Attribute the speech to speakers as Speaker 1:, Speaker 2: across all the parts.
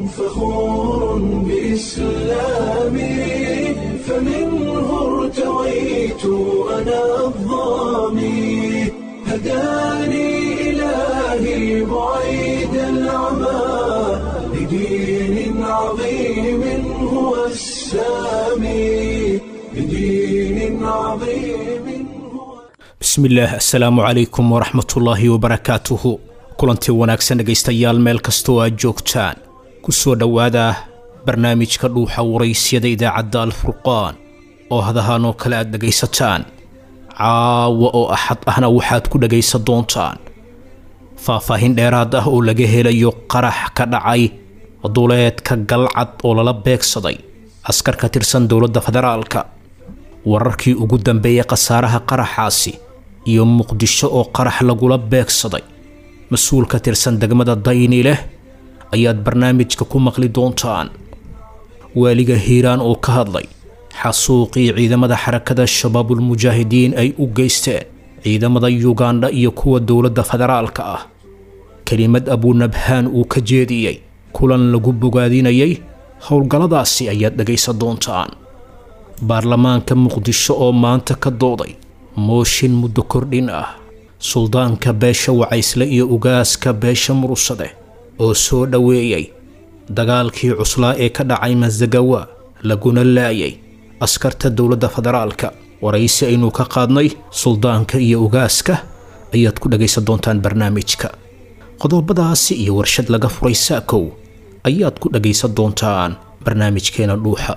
Speaker 1: فخور بإسلامي فمنه ارتويت أنا الظامي هداني إلهي بعيد العمى لدين عظيم هو السامي لدين عظيم هو
Speaker 2: bismillaah assalaamu calaykum waraxmatullaahi wabarakaatuhu kulantii wanaagsan dhegaystayaal meel kastoo aad joogtaan ku soo dhowaada barnaamijka dhuuxa waraysyada idaacadda alfurqaan oo hadahaan oo kale aad dhegaysataan caawa oo axad ahna waxaad ku dhegaysan doontaan faahfaahin dheeraad ah oo laga helayo qarax ka dhacay duleedka galcad oo lala beegsaday askar ka tirsan dowladda federaalka wararkii ugu dambeeyey khasaaraha qaraxaasi iyo muqdisho oo qarax lagula beegsaday mas-uul ka tirsan degmada dayni leh ayaad barnaamijka ku maqli doontaan waaliga hiiraan oo ka hadlay xasuuqii ciidamada xarakada shabaabulmujaahidiin ay u geysteen ciidamada yugandha iyo kuwa dowladda federaalka ah kelimad abuunabhaan uu ka jeediyey kulan lagu bogaadinayay howlgalladaasi ayaad dhegaysan doontaan baarlamaanka muqdisho oo maanta ka dooday mooshin muddo kordhin ah suldaanka beesha wacaysle iyo ugaaska beesha murusade oo soo dhoweeyey dagaalkii cuslaa ee ka dhacay masagawa laguna laayay askarta dowladda federaalka waraysi aynu ka qaadnay suldaanka iyo ugaaska ayaad ku dhagaysan doontaan barnaamijka qodobadaasi iyo warshad laga furay saakow ayaad ku dhagaysan doontaan barnaamijkeena dhuuxa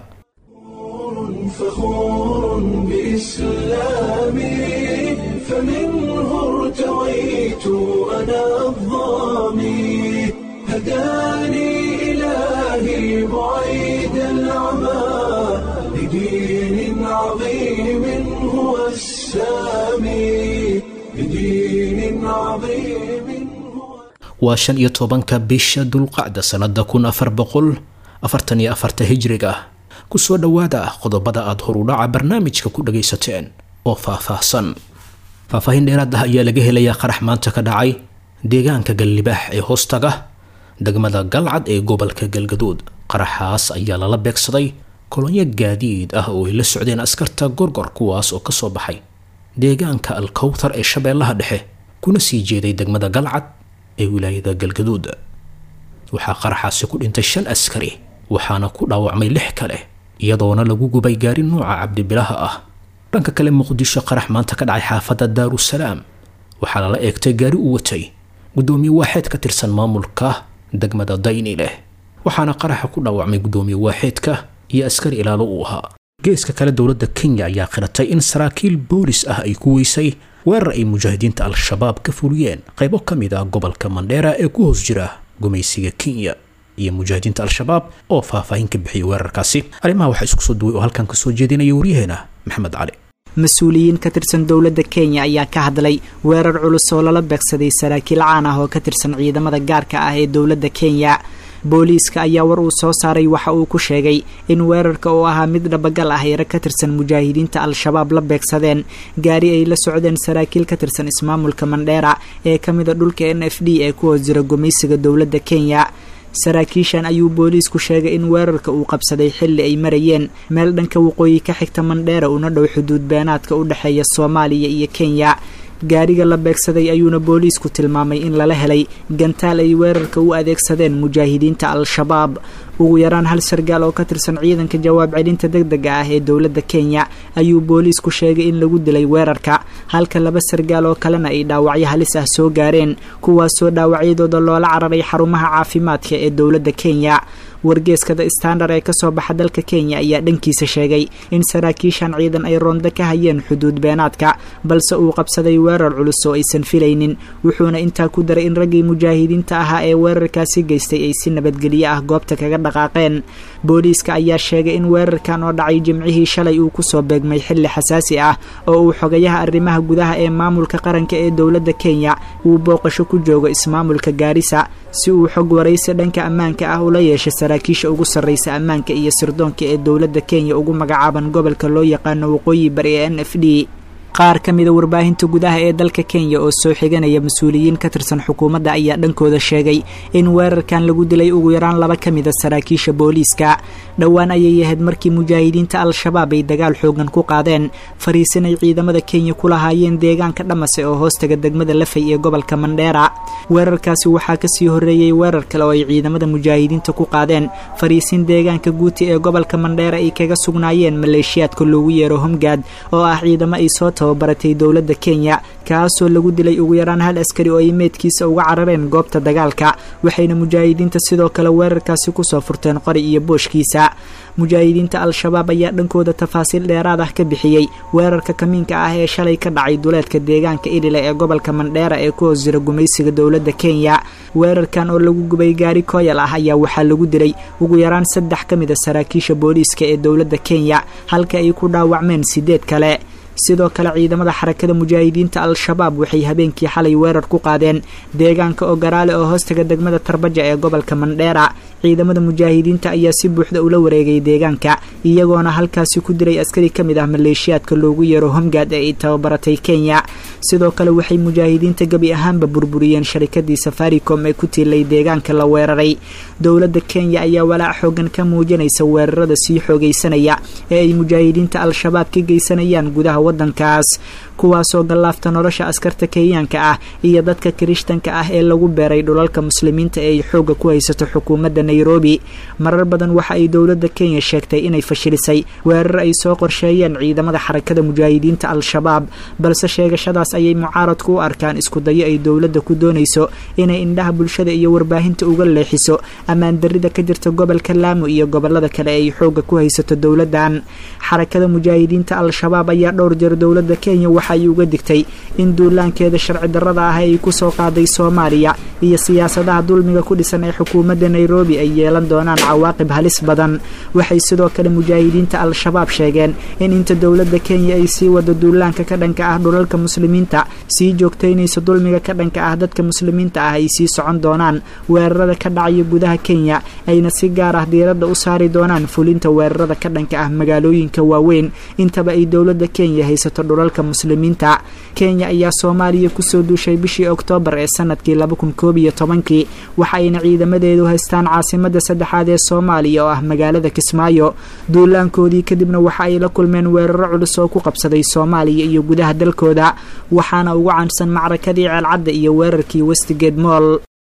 Speaker 1: فخور بإسلامي فمنه ارتويت أنا الظامي هداني إلهي بعيد العمى لدين عظيم هو السامي لدين عظيم هو
Speaker 2: waa shan iyo tobanka bisha dulqacda sannada kun afar boqol afartan iyo afarta hijriga ah ku soo dhowaada qodobada aad horudhaca barnaamijka ku dhagaysateen oo faahfaahsan faahfaahin dheeraad ah ayaa laga helayaa qarax maanta ka dhacay deegaanka gallibaax ee hoostaga degmada galcad ee gobolka galgaduud qaraxaas ayaa lala beegsaday kolonyo gaadiid ah oo ay la socdeen askarta gorgor kuwaas oo ka soo baxay deegaanka alkowtar ee shabeellaha dhexe kuna sii jeeday degmada galcad ee wilaayada galgaduud waxaa qaraxaasi ku dhintay shan askari waxaana ku dhaawacmay lix kale iyadoona lagu gubay gaari nuuca cabdibilaha ah dhanka kale muqdisho qarax maanta ka dhacay xaafadda daarusalaam waxaa lala eegtay gaari u watay guddoomiye waaxeed ka tirsan maamulka degmada dayni leh waxaana qaraxa ku dhaawacmay guddoomiye waaxeedka iyo askari ilaalo uu ahaa geeska kale dowladda kenya ayaa qiratay in saraakiil boolis ah ay ku weysay weerar ay mujaahidiinta al-shabaab ka fuliyeen qaybo ka mid ah gobolka mandheera ee ku hoos jira gumaysiga kenya iyo mujaahidiinta al-shabaab oo faahfaahin ka bixiyay weerarkaasi arrimaha waxaa isku soo duway oo halkan ka soo jeedinaya waryaheena maxamed cali
Speaker 3: mas-uuliyiin ka tirsan dowladda kenya ayaa ka hadlay weerar culus oo lala beegsaday saraakiil caan ah oo ka tirsan ciidamada gaarka ah ee dowladda kenya booliiska ayaa war uu soo saaray waxa uu ku sheegay in weerarka oo ahaa mid dhabagal ah ay rag ka tirsan mujaahidiinta al-shabaab la beegsadeen gaari ay la socdeen saraakiil ka tirsan ismaamulka mandheera ee ka mida dhulka n f d ee ku hoos jira gumaysiga dowladda kenya saraakiishan ayuu booliisku sheegay in weerarka uu qabsaday xilli ay marayeen meel dhanka waqooyi ka xigta mandheera una dhow xuduud beenaadka u dhexeeya soomaaliya iyo kenya gaariga la beegsaday ayuuna booliisku tilmaamay in lala helay gantaal ay weerarka u adeegsadeen mujaahidiinta al-shabaab ugu yaraan hal sargaal oo ka tirsan ciidanka jawaab celinta deg dega ah ee dowladda kenya ayuu booliisku sheegay in lagu dilay weerarka halka laba sargaal oo kalena ay dhaawacyo halis ah soo gaareen kuwaasoo dhaawacyadooda loola cararay xarumaha caafimaadka ee dowladda kenya wargeeskada standard ee kasoo baxa dalka kenya ayaa dhankiisa sheegay in saraakiishan ciidan ay roonda ka hayeen xuduud beenaadka balse uu qabsaday weerar culus oo aysan filaynin wuxuuna intaa ku daray in raggii mujaahidiinta ahaa ee weerarkaasi geystay ay si nabadgelyo ah goobta kaga dhaqaaqeen booliiska ayaa sheegay in weerarkan oo dhacay jimcihii shalay uu kusoo beegmay xilli xasaasi ah oo uu xogayaha arrimaha gudaha ee maamulka qaranka ee dowladda kenya uu booqasho ku joogo ismaamulka gaarisa si uu xog waraysi dhanka ammaanka ah ula yeeshay saraakiisha ugu sarraysa ammaanka iyo sirdoonka ee dowladda kenya ugu magacaaban gobolka loo yaqaano waqooyi bari ee n f d qaar ka mida warbaahinta gudaha ee dalka kenya oo soo xiganaya mas-uuliyiin ka tirsan xukuumadda ayaa dhankooda sheegay in weerarkan lagu dilay ugu yaraan laba ka mida saraakiisha booliiska dhowaan ayay ahayd markii mujaahidiinta al-shabaab ay dagaal xoogan ku qaadeen fariisin ay ciidamada kenya ku lahaayeen deegaanka dhamase oo hoostaga degmada lafay ee gobolka mandheera weerarkaasi waxaa kasii horreeyey weerar kale oo ay ciidamada mujaahidiinta ku qaadeen fariisin deegaanka guuti ee gobolka mandheera ay kaga sugnaayeen maleeshiyaadka loogu yeero homgaad oo ah ciidamo ay soo tababaratay dowladda kenya kaasoo lagu dilay ugu yaraan hal askari oo ay meedkiisa uga carareen goobta dagaalka waxayna mujaahidiinta sidoo kale weerarkaasi kusoo furteen qori iyo booshkiisa mujaahidiinta al-shabaab ayaa dhankooda tafaasiil dheeraad ah ka bixiyey weerarka kamiinka ah ee shalay ka dhacay duleedka deegaanka idhile ee gobolka mandheera ee ku hoos jira gumaysiga dowladda kenya weerarkan oo lagu gubay gaari kooyal ah ayaa waxaa lagu dilay ugu yaraan saddex ka mid a saraakiisha booliiska ee dowladda kenya halka ay ku dhaawacmeen sideed kale sidoo kale ciidamada xarakada mujaahidiinta al-shabaab waxay habeenkii xalay weerar ku qaadeen deegaanka ogaraale oo hoostaga degmada tarbaja ee gobolka mandheera ciidamada mujaahidiinta ayaa si buuxda ula wareegay deegaanka iyagoona halkaasi ku diray askari ka mid ah maleeshiyaadka loogu yeero homgaad ee ay tababaratay kenya sidoo kale waxay mujaahidiinta gebi ahaanba burburiyeen sharikadii safaricom ee ku tiilay deegaanka la weeraray dowladda kenya ayaa walaac xoogan ka muujinaysa weerarada sii xoogaysanaya ee ay mujaahidiinta al-shabaab ka geysanayaan gudaha wadankaas kuwaasoo gallaafta nolosha askarta kenyaanka ah iyo dadka kirishtanka ah ee lagu beeray dhulalka muslimiinta ee ay xoogga ku haysato xukuumadda nairobi marar badan waxa ay dowladda kenya sheegtay inay fashilisay weerar ay soo qorsheeyeen ciidamada xarakada mujaahidiinta al-shabaab balse sheegashadaas ayay mucaaradku u arkaan isku dayo ay dowladda ku doonayso inay indhaha bulshada iyo warbaahinta uga leexiso ammaan darrida ka jirta gobolka laamo iyo gobolada kale ee ay xoogga ku haysato dowladdan xarakada mujaahidiinta al-shabaab ayaa dhowr jeer dowladda kenya waxa ay uga digtay in duulaankeeda sharci darrada ah ay ku soo qaaday soomaaliya iyo siyaasadaha dulmiga ku dhisan ee xukuumadda nairobi ay yeelan doonaan cawaaqib halis badan waxay sidoo kale mujaahidiinta al-shabaab sheegeen in inta dowladda kenya ay sii wado duulaanka ka dhanka ah dhulalka muslimiinta sii joogtaynaysa dulmiga ka dhanka ah dadka muslimiinta ah ay sii socon doonaan weerarada ka dhacaya gudaha kenya ayna si gaar ah diiradda u saari doonaan fulinta weerarada ka dhanka ah magaalooyinka waaweyn intaba ay dowladda kenya haysato dhulalka muslimiinta kenya ayaa soomaaliya kusoo duushay bishii oktoobar ee sanadkii laba kun koob iyo tobankii waxa ayna ciidamadeedu haystaan caasimadda saddexaad ee soomaaliya oo ah magaalada kismaayo duulaankoodii kadibna waxa ay la kulmeen weeraro culus oo ku qabsaday soomaaliya iyo gudaha dalkooda waxaana ugu caansan macrakadii ceelcadda iyo weerarkii westigate moll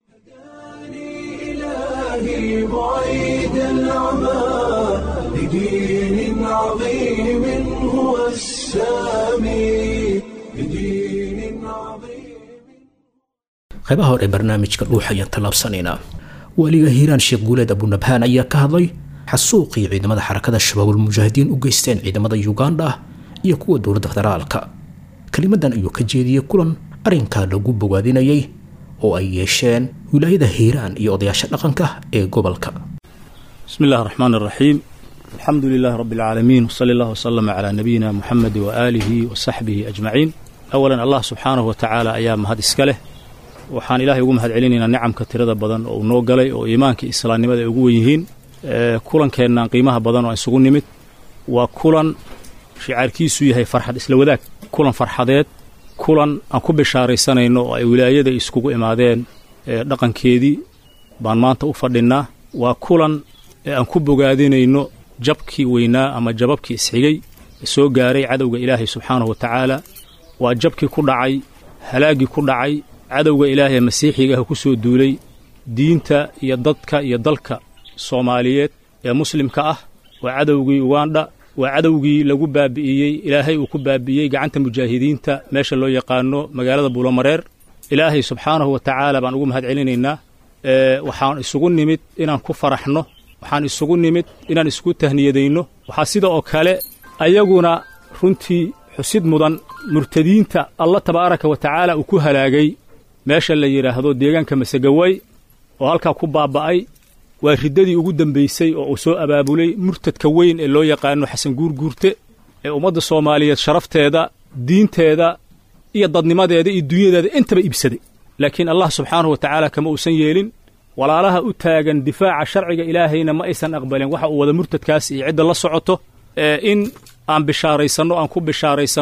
Speaker 2: qaybaha hore ee barnaamijka dhuuxa ayaan tallaabsanaynaa weliga hiiraan sheekh guuleed abunabhaan ayaa ka hadlay xasuuqii ciidamada xarakada shabaabulmujaahidiin u geysteen ciidamada uganda iyo kuwa dowladda federaalka kelimadan ayuu ka jeediyey kulan arrinkaa lagu bogaadinayay oo ay yeesheen wilaayada hiiraan iyo odayaasha dhaqanka ee gobolka
Speaker 4: bismi illahi raxmaan araxiim alxamdu lilahi rabbi alcaalamiin wsali allah wslama calaa nabiyina muxamedi waaalihi wa saxbihi ajmaciin awalan allah subxaanahu wa tacaala ayaa mahad iska leh waxaan ilaahay ugu mahad celinaynaa nicamka tirada badan oo uu noo galay oo iimaanka islaamnimada ay ugu wen yihiin kulankeennan qiimaha badan oo aan isugu nimid waa kulan shicaarkiisu yahay farxad isla wadaag kulan farxadeed kulan aan ku bishaaraysanayno oo ay wilaayada iskugu imaadeen dhaqankeedii baan maanta u fadhinnaa waa kulan ee aan ku bogaadinayno jabkii weynaa ama jababkii isxigay ee soo gaaray cadowga ilaahay subxaanahu wa tacaala waa jabkii ku dhacay halaaggii ku dhacay cadowga ilaahay ee masiixiga ah ku soo duulay diinta iyo dadka iyo dalka soomaaliyeed ee muslimka ah waa cadowgii ugandha waa cadowgii lagu baabi'iyey ilaahay uu ku baabi'iyey gacanta mujaahidiinta meesha loo yaqaano magaalada buulomareer ilaahay subxaanahu wa tacaala baan ugu mahad celinaynaa waxaan isugu nimid inaan ku faraxno waxaan isugu nimid inaan isku tahniyadayno waxaa sida oo kale ayaguna runtii xusid mudan murtadiinta alla tabaaraka wa tacaala uu ku halaagay meesha la yidhaahdo deegaanka masegaway oo halkaa ku baaba'ay waa riddadii ugu dembaysay oo uu soo abaabulay murtadka weyn ee loo yaqaano xasan guurguurte ee ummadda soomaaliyeed sharafteeda diinteeda iyo dadnimadeeda iyo dunyadeeda intaba iibsaday laakiin allah subxaanahu wa tacaala kama uusan yeelin walaalaha u taagan difaaca sharciga ilaahayna ma aysan aqbalin waxa uu wada murtadkaas iyo cidda la socoto ee in aan bishaaraysanno aan ku bishaaraysanno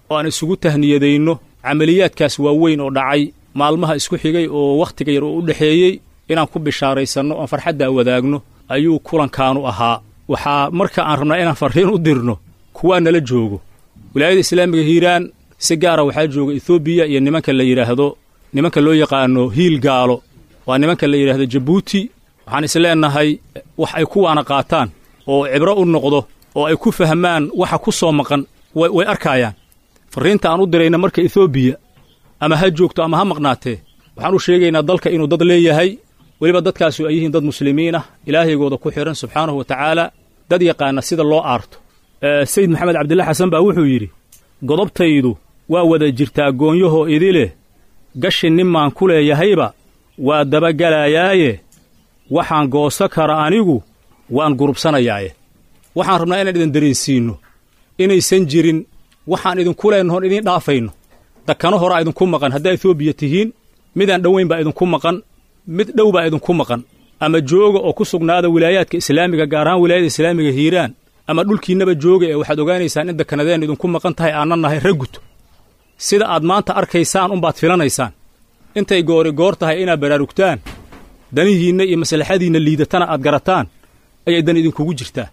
Speaker 4: oo aan isugu tahniyadayno camaliyaadkaas waaweyn oo dhacay maalmaha isku xigay oo wakhtiga yar oo u dhexeeyey inaan ku bishaaraysanno oon farxaddaa wadaagno ayuu kulankaanu ahaa waxaa marka aan rabnaa inaan farriin u dirno kuwaa nala joogo wilaayada islaamiga hiiraan si gaara waxaa jooga ethoobiya iyo nimanka la yidhaahdo nimanka loo yaqaano hiil gaalo waa nimanka la yidhaahdo jabuuti waxaan is leennahay wax ay kuwaana qaataan oo cibro u noqdo oo ay ku fahmaan waxa ku soo maqan way arkaayaan farriinta aan u dirayna marka ethoobiya ama ha joogto ama ha maqnaatee waxaan u sheegaynaa dalka inuu dad leeyahay weliba dadkaasu ay yihiin dad muslimiin ah ilaahaygooda ku xidhan subxaanahu wa tacaala dad yaqaana sida loo aarto sayid maxamed cabdilla xasan baa wuxuu yidhi godobtaydu waa wada jirtaa goonyahoo idileh gashi ninmaan ku leeyahayba waa dabagelayaaye waxaan gooso kara anigu waan gurubsanayaaye waxaan rabnaa inaan idin dareensiinno inaysan jirin waxaan idinku leennahoon idiin dhaafayno dakano horaa idinku maqan haddaa etoobiya tihiin midaan dhowayn baa idinku maqan mid dhow baa idinku maqan ama jooga oo ku sugnaada wilaayaadka islaamiga gaar ahaan wilaayada islaamiga hiiraan ama dhulkiinnaba jooga ee waxaad ogaanaysaan in dakanadeen idinku maqan tahay aanna nahay raggut sida aad maanta arkaysaan unbaad filanaysaan intay goori goor tahay inaad baraarugtaan danihiinna iyo maslaxadiinna liidatana aad garataan ayay dan idinkugu jirtaa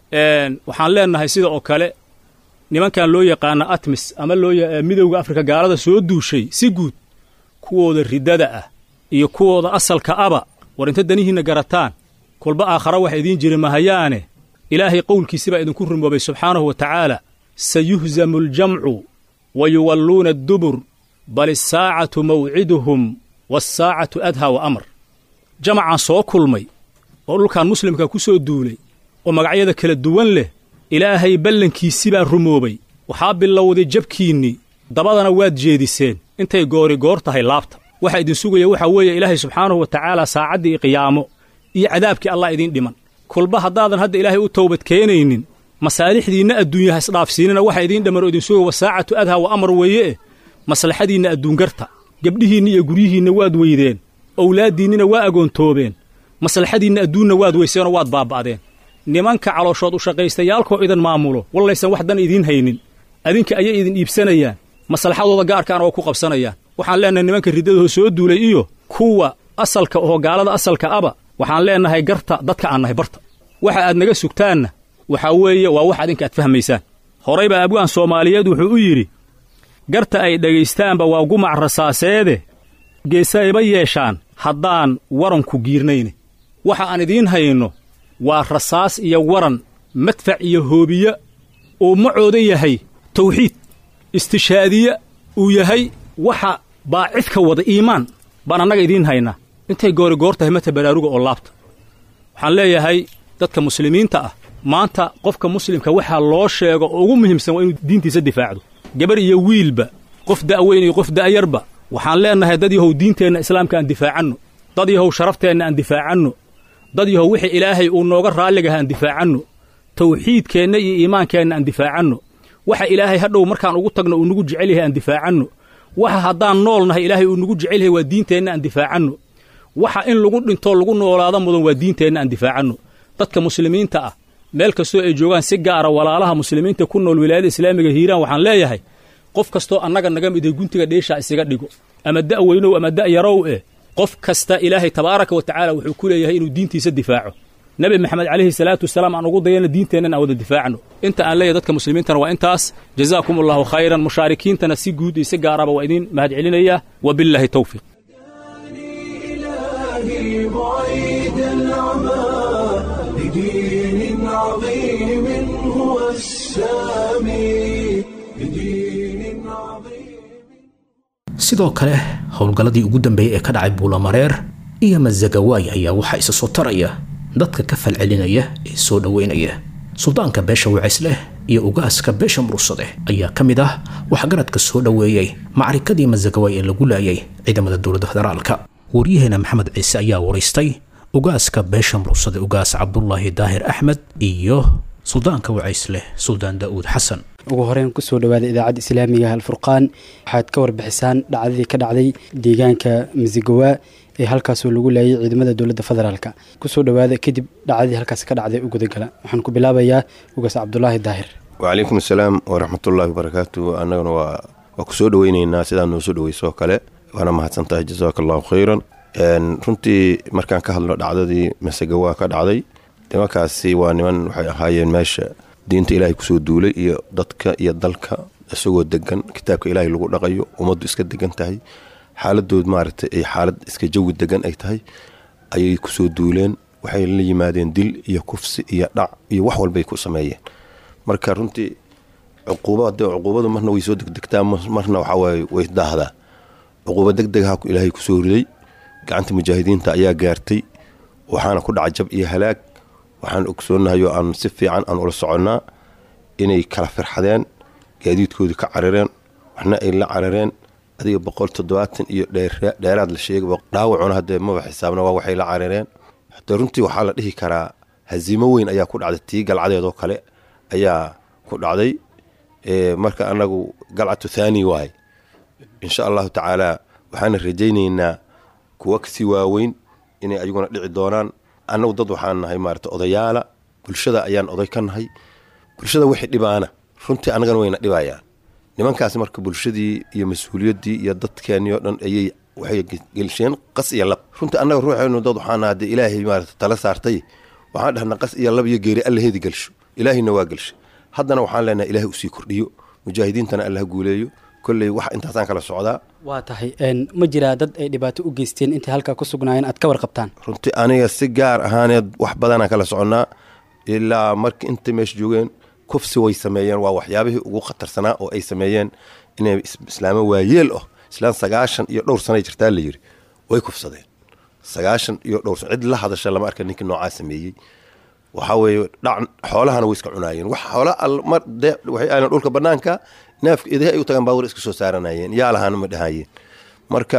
Speaker 4: waxaan leennahay sida oo kale nimankan loo yaqaana atmis ama loo midowga afrika gaalada soo duushay si guud kuwooda riddada ah iyo kuwooda asalka aba war inta danihiinna garataan kolba aakhara wax idiin jiri mahayaane ilaahay qowlkiisi baa idinku rumoobay subxaanahu wa tacaala sayuhzamu aljamcu wa yuwalluuna addubur bal isaacatu mawciduhum waasaacatu adhaa wa amar jamacaan soo kulmay oo dhulkan muslimka ku soo duulay oo magacyada kala duwan leh ilaahay ballankiisi baa rumoobay waxaa bilowday jabkiinnii dabadana waad jeediseen intay goori goor tahay laabta waxa idin sugaya waxaa weeye ilaahay subxaanahu wa tacaala saacaddii qiyaamo iyo cadaabkii allah idiin dhiman kulba haddaadan hadda ilaahay u towbad keenaynin masaalixdiinna adduunya ha isdhaafsiinina waxa idiin dhamman oo idin sugaya wasaacatu adhaa wa amar weeye maslaxadiinna adduungarta gebdhihiinna iyo guryihiinna waad weydeen owlaaddiinnina waa agoontoobeen maslaxadiinna adduunna waad weyseenoo waad baaba'deen nimanka calooshood u shaqaystayaalkoo idin maamulo wallaysan wax dan idiin haynin adinka ayay idin iibsanayaan maslaxadooda gaarkaana waa ku qabsanayaan waxaan leennahay nimanka riddadahoo soo duulay iyo kuwa asalka oo gaalada asalka aba waxaan leennahay garta dadka aan nahay barta waxa aad naga sugtaanna waxaa weeye waa wax adinka aad fahmaysaan horay baa abwaan soomaaliyeed wuxuu u yidhi garta ay dhegaystaanba waa gumac rasaaseede geesayba yeeshaan haddaan waranku giirnayne waxa aan idiin hayno waa rasaas iyo waran madfac iyo hoobiye uu macooda yahay tawxiid istishaadiye uu yahay waxa baacidka wada iimaan baan annaga idiin haynaa intay goori goor tahay mata baraaruga oo laabta waxaan leeyahay dadka muslimiinta ah maanta qofka muslimka waxaa loo sheego oo ugu muhiimsan waa inuu diintiisa difaacdo gabar iyo wiilba qof da'weyn iyo qof da'yarba waxaan leennahay dad yahow diinteenna islaamka aan difaacanno dad yahow sharafteenna aan difaacanno dad yahow wixii ilaahay uu nooga raalligaha aan difaacanno tawxiidkeenna iyo iimaankeenna aan difaacanno waxa ilaahay hadhow markaan ugu tagno uu nagu jecel yahay aan difaacanno waxa haddaan nool nahay ilaahay uu nagu jecel yahay waa diinteenna aan difaacanno waxa in lagu dhintoo lagu noolaado mudan waa diinteenna aan difaacanno dadka muslimiinta ah meel kastoo ay joogaan si gaara walaalaha muslimiinta ku nool wilaayada islaamiga hiiraan waxaan leeyahay qof kastoo annaga naga miday guntiga dheeshaa isaga dhigo ama da'weynow ama da'yarow eh qof kasta ilaahay tabaaraka wa tacaala wuxuu ku leeyahay inuu diintiisa difaaco nebi maxamed calayhi salaatu wasalaam aan ugu dayana diinteennan aan wada difaacno inta aan leeyahay dadka muslimiintana waa intaas jazaakum allahu khayran mushaarikiintana si guud iyo si gaaraba waa idiin mahad celinayaa wabillaahi towfiiq
Speaker 1: إلهي بعيد العمى لدين عظيم هو السامي لدين عظيم
Speaker 2: sidoo kale howlgalladii ugu dambeeyey ee ka dhacay buulamareer iyo masagawaay ayaa waxaa isa soo taraya dadka ka falcelinaya ee soo dhoweynaya suldaanka beesha wacisleh iyo ugaaska beesha murursade ayaa ka mid ah waxgaradka soo dhoweeyey macrikadii masagawaay ee lagu laayay ciidamada dowladda federaalka waryaheena maxamed ciise ayaa waraystay ugaaska beesha murursade ugaas cabdulaahi daahir axmed iyo suldaanka wacisleh suldaan daa'uud xasan
Speaker 5: ugu horeyn kusoo dhawaada idaacadda islaamiga alfurqaan waxaad ka warbixisaan dhacdadii ka dhacday deegaanka masigowa ee halkaasoo lagu laayay ciidamada dowladda federaalk kusoo dhawaada kadib dhacdadii halkaas ka dhacday u gudagala waxaan ku bilaabayaa ugaas cabdulaahi daahir
Speaker 6: wacalaykum asalaam waraxmatullaahi wabarakaatu annaguna waa waa ku soo dhoweyneynaa sidaa noo soo dhoweyso oo kale waana mahadsan tahay jasaaka allahu khayran runtii markaan ka hadlo dhacdadii masega waa ka dhacday nimankaasi waa niman waxay ahaayeen meesha diinta ilaahay kusoo duulay iyo dadka iyo dalka isagoo degan kitaabka ilaahay lagu dhaqayo ummaddu iska degan tahay xaaladood maaragtay ay xaalad iska jawi degan ay tahay ayay kusoo duuleen waxay la yimaadeen dil iyo kufsi iyo dhac iyo wax walbay ku sameeyeen marka runtii cuquuba de cuquubadu marna way soo degdegtaa marna waxawaaye way daahdaa cuquuba deg degaha ilaahay kusoo riday gacanta mujaahidiinta ayaa gaartay waxaana ku dhaca jab iyo halaag waxaan ogsoonahay oo aan si fiican aan ula soconnaa inay kala firxadeen gaadiidkoodii ka carareen waxna ay la carareen adiga boqol toddobaatan iyo dheeraad la sheegay dhaawacuna haddee maba xisaabna waa waxay la carareen hadee runtii waxaa la dhihi karaa haziimo weyn ayaa ku dhacday tii galcadeedoo kale ayaa ku dhacday marka anagu galcatu thaani waaye insha allahu tacaala waxaana rajaynaynaa kuwa kasii waaweyn inay ayaguna dhici doonaan annagu dad waxaan nahay maarata odayaala bulshada ayaan oday ka nahay bulshada wixii dhibaana runtii annagana wayna dhibayaan nimankaas marka bulshadii iyo mas-uuliyaddii iyo dadkeennii oo dhan ayay waxay gelsheen qas iyo lab runtii annaga ruuxeenu dad waxaan nahaa dee ilaahay maarata tala saartay waxaan dhahnaa qas iyo lab iyo geeri allaheedi gelsho ilaahayna waa gelsha haddana waxaan leenahay ilaahay usii kordhiyo mujaahidiintana allaha guuleeyo kolley wax intaasaan kala socdaa
Speaker 5: waa tahay ma jiraa dad ay dhibaato u geysteen intay halkaa ku sugnaayeen aad ka warqabtaan
Speaker 6: runtii aniga si gaar ahaaneed wax badanaan kala soconnaa ilaa marka intay meesha joogeen kufsi way sameeyeen waa waxyaabihii ugu khatarsanaa oo ay sameeyeen inay islaamo waayeel ah islaan sagaashan iyo dhowr sanay jirtaa la yiri way kufsadeen sagaashan iyo dhowr san cid la hadasha lama arka ninkii noocaa sameeyey waxaa weeye dhac xoolahana way iska cunaayeen wax xoola mar de waxay ahayn dhulka banaanka neefka idaha ay u tagaan baawur iska soo saaranayeen yaa lahaana ma dhahayeen marka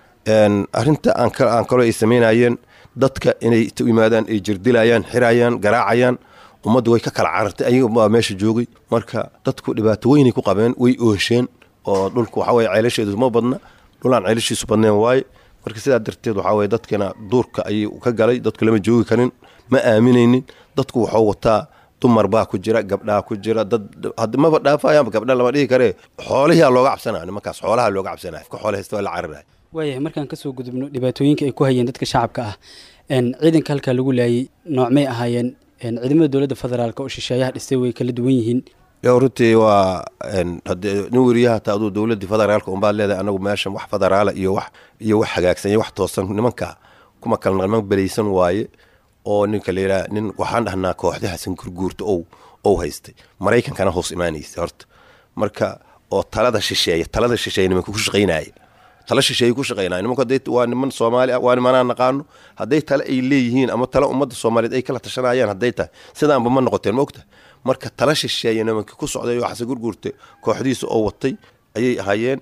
Speaker 6: arrinta aan kaloo ay samaynayeen dadka inay u yimaadaan ay jirdilayaan xirayaan garaacayaan ummaddu way ka kala carartay ayaga baa meesha joogay marka dadku dhibaato weynay ku qabeen way oosheen oo dhulku waxa weye ceelasheedu ma badna dhulaan ceelashiisu badneen waaye marka sidaa darteed waxaa weye dadkina duurka ayay ka galay dadku lama joogi karin ma aaminaynin dadku waxuu wataa dumar baa ku jira gabdhaa ku jira dad maba dhaafayaanba gabdha lama dhihi karee xoolihiaa looga cabsanaya nimankaas xoolaha looga cabsanaya ka xoole haysta waa la cararaya
Speaker 5: waayahay markaan kasoo gudubno dhibaatooyinka ay ku hayeen dadka shacabka ah ciidanka halkaa lagu laayay noocmay ahaayeen ciidamada dowladda federaalk oo shisheeyaha dhistay way kala duwan yihiin
Speaker 6: yo runtii waa hadee nin weriyaha taa aduu dowladdii federaalka unbaad leedahay anagu meeshan wax federaala iyo wax iyo wax hagaagsan iyo wax toosan nimanka kuma kala naqman belaysan waaye oo ninka layidhaha nin waxaan dhahnaa kooxda xasan gurguurta ow ow haystay maraykankana hoos imaanaysa horta marka oo talada shisheeya talada shisheeya nimanka ku shaqaynaya tala shisheeye ku shaqaynaya nimanku hadday waa niman soomaali ah waa nimanaan naqaano hadday tale ay leeyihiin ama tale ummadda soomaaliyeed ay kala tashanayaan hadday tahay sidaanba ma noqoteen ma ogta marka tala shisheeye nimanka ku socday oo xasan gurguurta kooxdiisa oo watay ayay ahaayeen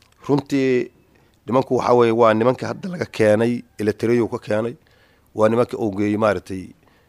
Speaker 6: runtii nimanku waxaa weye waa nimanka hadda laga keenay eletareyo ka keenay waa nimanka uu geeyey maaragtay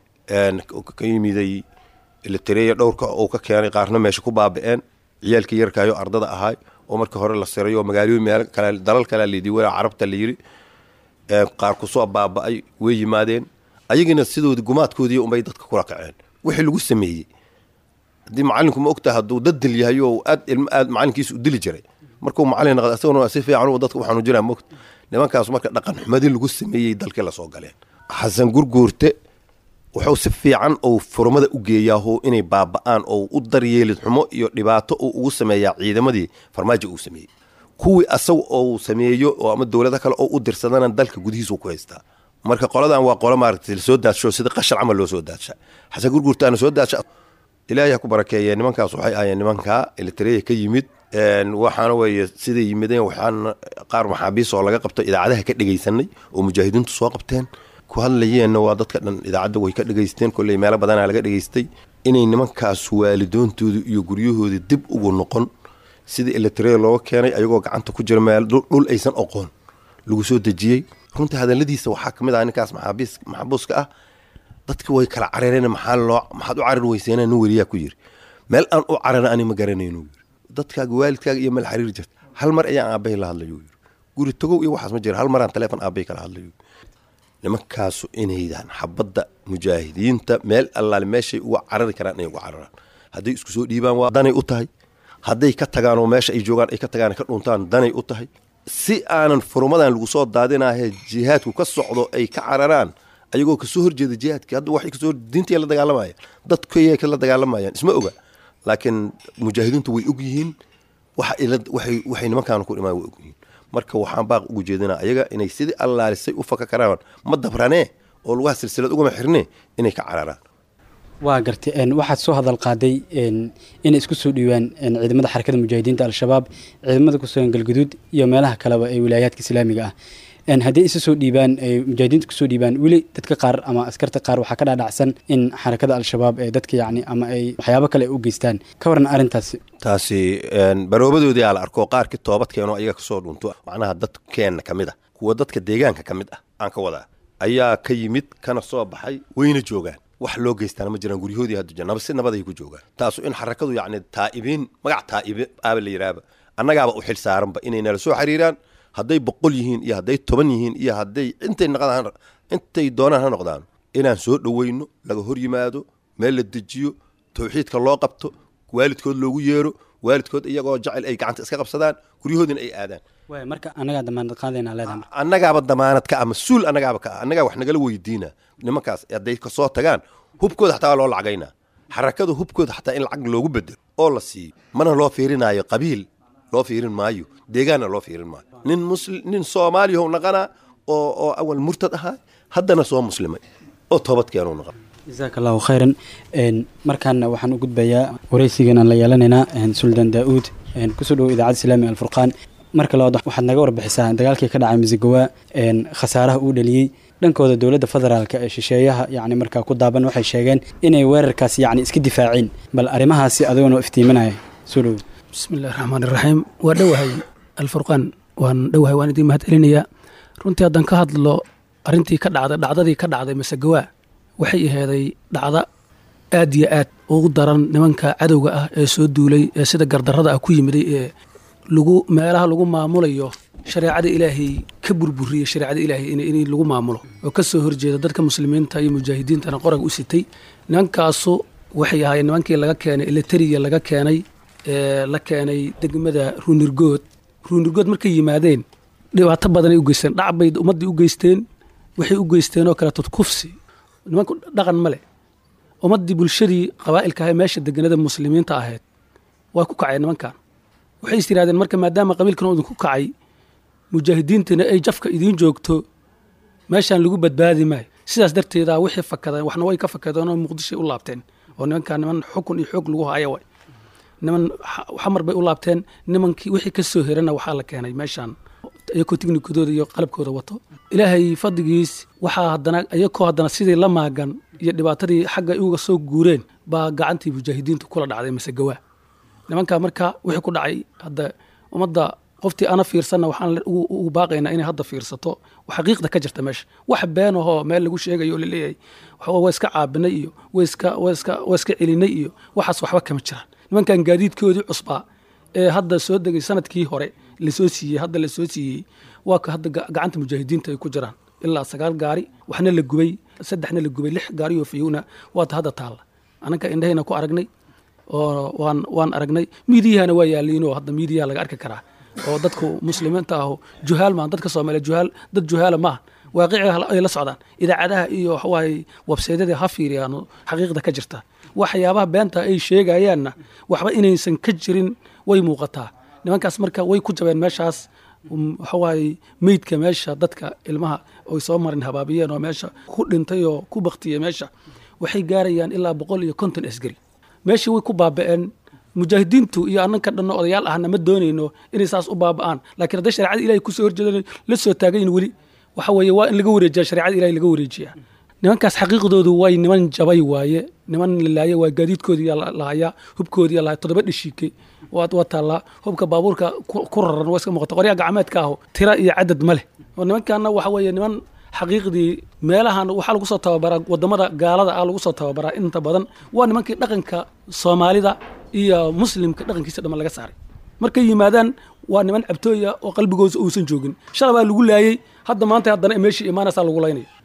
Speaker 6: ka yimiday eletareya dhowrka uu ka keenay qaarna meesha ku baaba-een ciyaalkii yarkaayo ardada ahaay oo markii hore la siray oo magaalooyin meel kale dalal kalea layidhi wela carabta la yidhi qaar kusoo baaba-ay way yimaadeen ayagiina sidoodi gumaadkoodii unbay dadka kula kaceen wixii lagu sameeyey haddii macalinku ma ogtaha hadduu dad dil yahay oo aad ilmo aad macalinkiisa u dili jiray markuu macalin naqda isaguna si fiican dadka waxaanu jiraa moogta nimankaas marka dhaqan xumadii lagu sameeyey dalkii lasoo galeen xasan gurguurte wuxuu si fiican ou furmada u geeyaao inay baaba-aan oo u daryeelid xumo iyo dhibaato uu ugu sameeyaa ciidamadii farmaajo uu sameeyey kuwii asaga ou sameeyo oo ama dowlado kale oo u dirsadana dalka gudihiisu ku haystaa marka qoladan waa qolo maaragtay lasoo daadsho sida qashar camal loo soo daadsha xasan gurguurtaana soo daadsha ilaahay ha ku barakeeye nimankaas waxay ahayeen nimankaa elitareya ka yimid waxaana weeye siday yimideen waxaan qaar maxaabiis oo laga qabto idaacadaha ka dhegaysanay oo mujaahidiintu soo qabteen ku hadlayeenna waa dadka dhan idaacadda way ka dhegaysteen kolley meelo badanaa laga dhegaystay inay nimankaas waalidoontooda iyo guryahooda dib ugu noqon sidii elitareya looga keenay ayagoo gacanta ku jira meel dhul aysan oqoon lagu soo dejiyey runtii hadaladiisa waxaa ka mid ah ninkaas maxaabiis maxabuuska ah dadki way kala carareen maxaa loo maxaad u carar weyseena nin weriyaa ku yiri meel aan u carana ani ma garanaynu yiri dadkaaga waalidkaaga iyo meel xariir jirta hal mar ayaan aabbahay la hadlayo yiri guri tagow iyo waxaas ma jira hal maraan taleefon aabbahay kala hadlayo nimankaasu inaydan xabadda mujaahidiinta meel allaale meeshay uga carari karaan inay uga cararaan hadday isku soo dhiibaan waa danay u tahay hadday ka tagaan oo meesha ay joogaan ay ka tagaan ka dhuntaan danay u tahay si aanan furumadan lagu soo daadinaahe jihaadku ka socdo ay ka cararaan ayagoo kasoo horjeeda jihaadkii hadda waxay kasoo diintay la dagaalamayaan dadkay la dagaalamayaan isma oga laakiin mujaahidiintu way og yihiin waxa ila- waxay waxay nimankaan ku dhimaan way og yihiin marka waxaan baaq ugu jeedinaa ayaga inay sidii allaalisay u faka karaan ma dabranee oo lugaha silsilad ugama xirnee inay ka cararaan
Speaker 5: waa gartay een, waxaad soo hadal qaaday een, inay isku soo dhiibaan een, ciidamada xarakada mujaahidiinta al-shabaab ciidamada ku sugan galguduud iyo meelaha kaleba ee wilaayaadka islaamiga ah Een, haddii isu soo dhiibaan ay mujaahidiinta kusoo dhiibaan weli dadka qaar ama askarta qaar waxaa ka dhaadhacsan in xarakada al-shabaab ee dadka yacni ama ay waxyaabo kale ay u geystaan ka waran arrintaasi
Speaker 6: taasi een, baroobadoodii aa la arko qaarkii toobad keenoo ayaga kasoo dhunto macnaha dadkeenna ka mid ah kuwa dadka deegaanka ka mid ah aan ka wadaa ayaa ka yimid kana soo baxay wayna joogaan wax loo geystaan ma jiraan guryahoodii hadda jira nabad si nabaday ku joogaan taasu in xarakadu yacni taa'ibiin magac taa'ibi aaba la yidhaahba annagaaba u xil saaranba inay nala soo xiriiraan hadday boqol yihiin iyo hadday toban yihiin iyo hadday intay noqdaan intay doonaan ha noqdaan inaan soo dhoweyno laga hor yimaado meel la dejiyo tawxiidka loo qabto waalidkood loogu yeero waalidkood iyagoo jecel ay gacanta iska qabsadaan guryahoodina ay aadaan
Speaker 5: waay marka annagaa damaanad qaadaynaa leedahay marka.
Speaker 6: annagaaba damaanad ka ah mas-uul annagaaba ka ah annagaa wax nagala weydiina nimankaas hadday kasoo tagaan hubkooda xataa waa loo lacagaynaa xarakada hubkooda xataa in lacag loogu bedelo oo la siiyo mana loo fiirinaayo qabiil loo fiirin maayo deegaanna loo fiirin maayo nin musli nin soomaaliyahow naqanaa oo oo awal murtad ahaa haddana soo muslimay oo toobad keenuu naqan
Speaker 5: jasaaka allahu khayran Een, markaana waxaan u gudbayaa wareysigan aan la yeelanaynaa een, suldaan daa-uud een, kusoo dhowo idaacadda islaamiga alfurqaan marka labaad waxaad naga warbixisaa dagaalkii ka dhacay misigawaa een, khasaaraha uu dhaliyey dhankooda dowladda federaalka ee shisheeyaha yacni markaa ku daaban waxay sheegeen inay weerarkaasi yacni iska difaaceen bal arrimahaasi adigoo iftiiminaya soo dhowo
Speaker 7: bismi illahi raxmaan iraxiim waa dhowahay alfurqaan waan dhowahay waan idiin mahad celinayaa runtii haddaan ka hadlo arrintii ka dhacday dhacdadii ka dhacday masagawaa waxay aheeday dhacda aad iyo aad ugu daran nimanka cadowga ah ee soo duulay ee sida gardarrada ah ku yimiday ee lagu meelaha lagu maamulayo shareecada ilaahay ka burburiyey shareecada ilaahay in, in lagu maamulo oo ka soo horjeeda dadka muslimiinta iyo mujaahidiintana qoraga u sitay nimankaasu waxay ahaayeen nimankii laga keenay eleteriya laga keenay ee la keenay degmada ruunirgood ruunirgood markay yimaadeen dhibaato badanay u geysteen dhac bay ummaddii u geysteen waxay u geysteen oo kaleeto kufsi nimanku dhaqan ma leh ummaddii bulshadii qabaa'ilka ahae meesha deganada muslimiinta ahayd waa ku kaceen nimankan waxay is yidhahdeen marka maadaama qabiilkan uu idinku kacay mujaahidiintana ay jafka idiin joogto meeshaan lagu badbaadi maayo sidaas darteeda wixii fakadeen waxna way ka fakadeen oo muqdishoy u laabteen oo nimankan niman xukun iyo xoog lagu haya way niman xa- xamar bay u laabteen nimankii wixii ka soo herana waxaa la keenay meeshaan iyakoo tiknikadooda iyo qalabkooda wato ilaahay fadligiis waxaa haddana iyakoo haddana sidii la maagan iyo dhibaatadii xagga uga soo guureen baa gacantii mujaahidiintu kula dhacday masegawaa nimankaa marka wixii ku dhacay hadda ummadda qoftii ana fiirsanna waxaan le- ugu ugu baaqaynaa inay hadda fiirsato xaqiiqda ka jirta meesha wax been ahoo meel lagu sheegayo oo laleeyahay waxba waa iska caabinay iyo waa iska waa iska waa iska celinay iyo waxaas waxba kama jiraan nimankan gaadiidkoodii cusbaa ee hadda soo degay sanadkii hore lasoo siiyey hadda lasoo siiyey waa ka hadda ga- gacanta mujaahidiinta ay ku jiraan ilaa sagaal gaari waxna la gubay saddexna la gubay lix gaari oo fiyowna waata hadda taalla ananka indhahayna ku aragnay oo waan waan aragnay miidiyahana waa yaaliinoo hadda miidiyaha laga arki karaa oo dadku muslimiinta ahu juhaal maahan dadka soomaaliya juhaal dad juhaala maaha waaqiciga ay la socdaan idaacadaha iyo waxawaaye websaydyada ha fiiriyaan xaqiiqda ka jirta waxyaabaha beenta ay sheegayaanna waxba inaysan ka jirin way muuqataa nimankaas marka way ku jabeen meeshaas um, waxawaaye meydka meesha dadka ilmaha oy soo marin habaabiyeen oo meesha ku dhintay oo ku baktiyey meesha waxay gaarayaan ilaa boqol iyo konton asgari meeshii way ku baaba'een mujaahidiintu iyo annanka dhanno odayaal ahna ma doonayno inay saas u baaba'aan laakiin hadday shareecada ilahay kusoo horjeedan la soo taagayin weli waxa weeye waa in laga wareejiya shareecada ilahay laga wareejiya nimankaas xaqiiqdoodu way niman jabay waaye niman lalaaye waa gaadiidkoodii lahayaa hubkoodii lahaa toddoba dhishiike waa waa taallaa hubka baabuurka ku ku raran waa iska muuqata qoryaha gacmeedka aho tira iyo cadad ma leh oo nimankaana waxa weeye niman xaqiiqdii meelahan waxaa lagu soo tababaraa wadamada gaalada ah lagu soo tababaraa inta badan waa nimankii dhaqanka soomaalida iyo muslimka dhaqankiisa dhamman laga saaray markay yimaadaan waa niman cabtooya oo qalbigoosa uusan joogin shalay baa lagu laayey hadda maanta haddana meeshii imaanaysaa lagu laynaya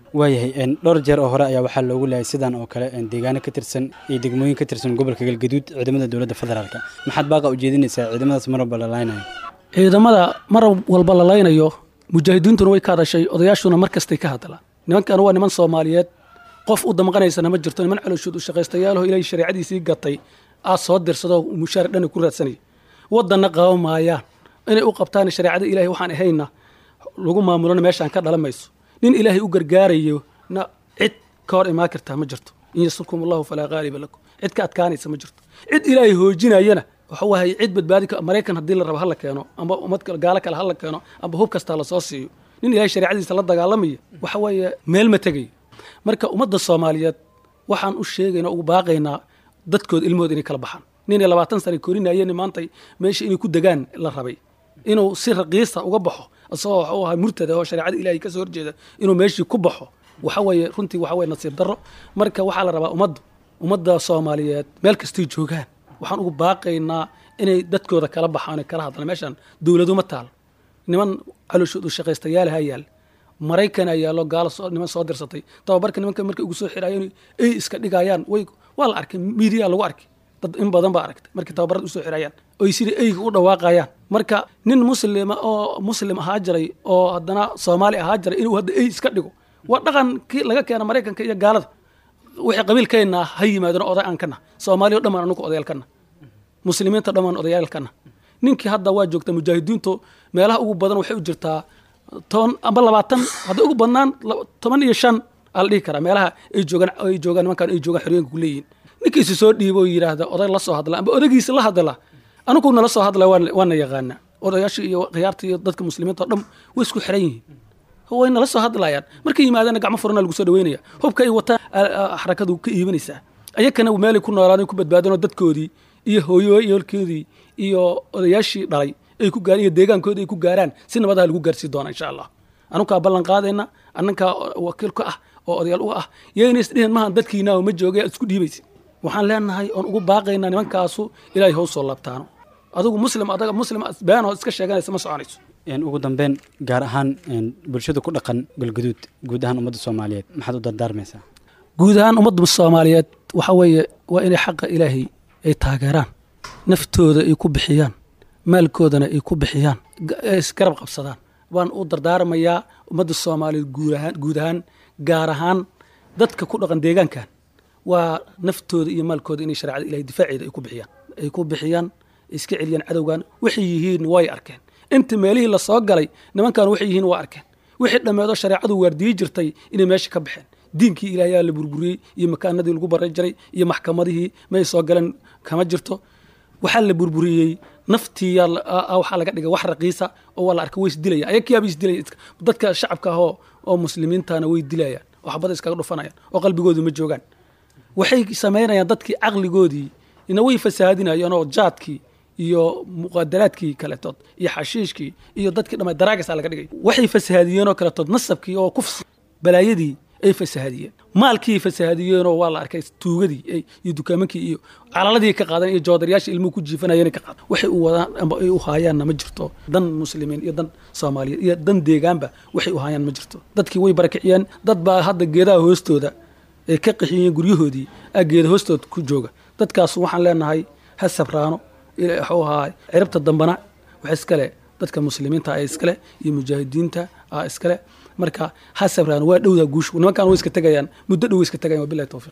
Speaker 5: waayahay een, dhowr jeer oo hore ayaa waxaa loogu laayay sidan oo kale een, deegaano ka tirsan iyo degmooyin ka tirsan gobolka galgaduud ciidamada dowladda federaalka maxaad baaqa ujeedinaysaa ciidamadaas mar walba la laaynayo
Speaker 7: ciidamada mar walba la laynayo mujaahidiintuna way ka hadashay odayaashuna mar kastay ka hadlaan nimankan waa niman soomaaliyeed qof u damqanaysana ma jirto niman calooshood u shaqaystayaalaho ilaahay shareecadiisii gatay aad soo dirsadoo mushaar dhana ku raadsanaya wadanna qaban maayaan inay u qabtaan shareecada ilaahay waxaan ahayna lagu maamulona meeshaan ka dhalan mayso nin ilaahay u gargaarayo na cid ka hor imaan kartaa ma jirto in yasurkum allahu falaa qaaliba lakum cid ka adkaanaysa ma jirto cid ilaahay hoojinayana waxa waaye cid badbaadi ka maraykan haddii la rabo hala keeno amba ummad kale gaalo kale hala keeno amba hub kastaa lasoo siiyo nin ilaahay shareecadiisa la dagaalamaya waxa weeye meel ma tegayo marka ummadda soomaaliyeed waxaan u sheegaynaa ugu baaqaynaa dadkooda ilmahooda inay kala baxaan ninay labaatan sana korinayeen maantay meesha inay ku degaan la rabay inuu si raqiisa uga baxo isagoo waxuu ahaa murtada oo shareecada ilaahay kasoo horjeeda inuu meeshii ku baxo waxa weeye runtii waxa weye nasiib darro marka waxaa la rabaa ummaddu ummadda soomaaliyeed meel kastay joogaan waxaan ugu baaqaynaa inay dadkooda kala baxaan kala hadlaan meeshaan dowladuma taal niman calooshood u shaqaystayaalaha yaal maraykan ayaa loo gaalo soo- niman soo dirsatay tababarka nimanka markay ugu soo xiraayeen ay iska dhigayaan way waa la arkay miidiya lagu arkay dad in badan baa aragtay markay tababarada usoo xirayaan oy sidai eyga u dhawaaqayaan marka nin muslima oo muslim ahaa jiray oo haddana soomaali ahaa jiray inuu hadda ey iska dhigo waa dhaqankii laga keena maraykanka iyo gaalada wixii qabiilkeenna ha yimaadeen oday aan kana soomaaliya o dhammaan anugu odayaal kana muslimiinta dhammaan odayaal kana ninkii hadda waa joogta mujaahidiintu meelaha ugu badan waxay u jirtaa toban amba labaatan hadday ugu badnaan laba- toban iyo shan aa la dhihi karaa meelaha ay joogaan ay joogaan nimankan ay joogaan xoriyeenka ku leeyihin ninkiisi soo dhiibo oo yidhaahda oday la soo hadla amba odaygiisa la hadla anugu nala soo hadla waan- waana yaqaana odayaasha iyo khiyaarta iyo dadka muslimiinta oo dhan way isku xiran yihiin way nala soo hadlayaan markay yimaadana gacmo furana lagu soo dhaweynaya hubka ay wataan a- a- xarakadu ka iibinaysaa ayakana meelay ku noolaadeen ku badbaadeen oo dadkoodii iyo hooyoyolkoodii iyo odayaashii dhalay ay ku gaareen iyo deegaankoodii ay ku gaaraan si nabadaha lagu gaarsii doona insha allah anunkaa ballan qaadayna anankaa wakiil ka ah oo odayaal u ah yayna isdhihin mahan dadkiina ma jooga isku dhiibaysa waxaan leenahay oon ugu baaqaynaa nimankaasu ilaahay how soo laabtaano adigu muslim adaga muslim beenoo iska sheeganaysa ma soconayso
Speaker 5: Een, ugu dambeyn gaar ahaan een, bulshada ku dhaqan galgaduud guud ahaan ummadda soomaaliyeed maxaad u dardaarmaysaa
Speaker 7: guud ahaan ummadda soomaaliyeed waxa weeye waa inay xaqa ilaahay ay taageeraan naftooda ay ku bixiyaan maalkoodana ay ku bixiyaan ga- ay isgarab qabsadaan waan u dardaarmayaa ummadda soomaaliyeed guud ahaan guud ahaan gaar ahaan dadka ku dhaqan deegaankan waa naftooda iyo maalkooda inay shareecada ilahay difaaceeda ay ku bixiyaan ay ku bixiyaan iska celiyaan cadowgan waxay yihiin way arkeen inta meelihii lasoo galay nimankan waxay yihiin waa arkeen wixii dhammeedoo shareecadu waardiyi jirtay inay meesha ka baxeen diinkii ilaahayaa la burburiyey iyo makaanadii lagu baran jiray iyo maxkamadihii may soo galeen kama jirto waxaa la burburiyey naftii yaa la- aa- aa waxaa laga dhigay wax raqiisa oo waa la arkay way isdilaya ayakiyaaba isdilaya iska- dadka shacabka ahoo oo muslimiintana way dilayaan oo xabada iskaga dhufanayaan oo qalbigoodu ma joogaan waxay samaynayaan dadkii caqligoodii ina way fasahaadinayaan oo jaadkii iyo muqadaraadkii kaletood iyo xashiishkii iyo dadkii dhamay daraagasa laga dhigay waxay fasahaadiyeen oo kaletood nasabkii oo kufsi balaayadii ay fasahaadiyeen maalkii fasahaadiyeenoo waa la arkay tuugadii ay- iyo dukaamankii iyo calaladii ka qaadan iyo joodarayaasha ilmuhu ku jiifanayeen ka qaadan waxay u wadaan amba ay u haayaanna ma jirto dan muslimiin iyo dan soomaaliyeed iyo dan deegaanba waxay u haayaan ma jirto dadkii way barakiciyeen dad baa hadda geedaha hoostooda ay ka qaxiyeen guryahoodii aa geeda hoostood ku jooga dadkaas waxaan leenahay ha sabraano ila- waxuu ahaa ciribta dambana wax iskale dadka muslimiinta ee iskale iyo mujaahidiinta aa iskale marka ha sabraano waa dhowdaa guushu nimankan way iska tegayaan muddo dhow way iska tegayaan wabilahi towfiiq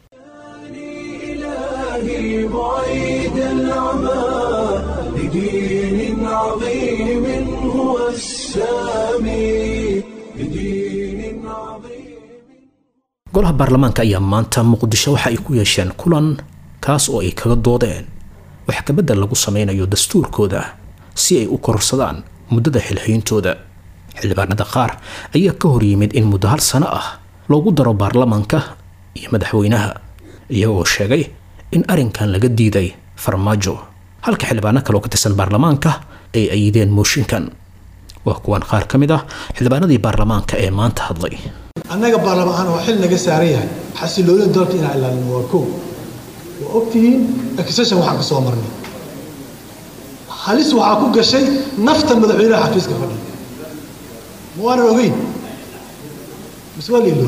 Speaker 1: إلهي بعيد العمى لدين عظيم هو السامي لدين عظيم
Speaker 2: golaha baarlamaanka ayaa maanta muqdisho waxa ay ku yeesheen kulan kaas oo ay kaga doodeen wax kabedel lagu sameynayo dastuurkooda si ay u kororsadaan muddada xilhayntooda xildhibaanada qaar ayaa ka hor yimid in muddo hal sano ah loogu daro baarlamaanka iyo madaxweynaha iyagoo sheegay in arrinkan laga diiday farmaajo halka xildhibaano kale oo ka tirsan baarlamaanka ay ayideen mooshinkan waa kuwan qaar ka mid ah xildhibaanadii baarlamaanka ee maanta hadlay
Speaker 8: annaga baarlamaan oo xil naga saaran yahay xasiloonida dalka inaan ilaalino waa kow waa ogtihiin accession waxaan ka soo marnay halis waxaa ku gashay nafta madaxweynaha xafiiska fadhiya ma waanan ogeyn mise waa la ilooy